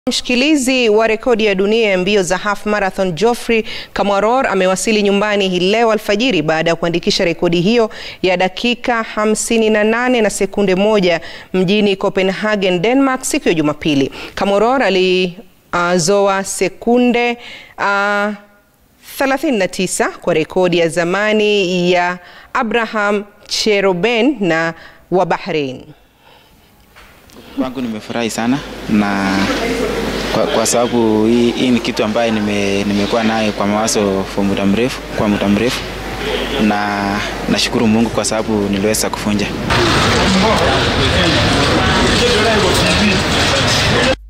Mshikilizi wa rekodi ya dunia ya mbio za half marathon Geoffrey Kamworor amewasili nyumbani hii leo alfajiri baada ya kuandikisha rekodi hiyo ya dakika 58 na sekunde moja mjini Copenhagen, Denmark siku ya Jumapili. Kamworor alizoa uh, sekunde uh, 39 kwa rekodi ya zamani ya Abraham Cheroben na wa Bahrain. Kwangu nimefurahi sana na kwa, kwa sababu hii, hii ni kitu ambaye nime, nimekuwa nayo kwa mawazo kwa muda mrefu kwa muda mrefu na nashukuru Mungu kwa sababu niliweza kufunja.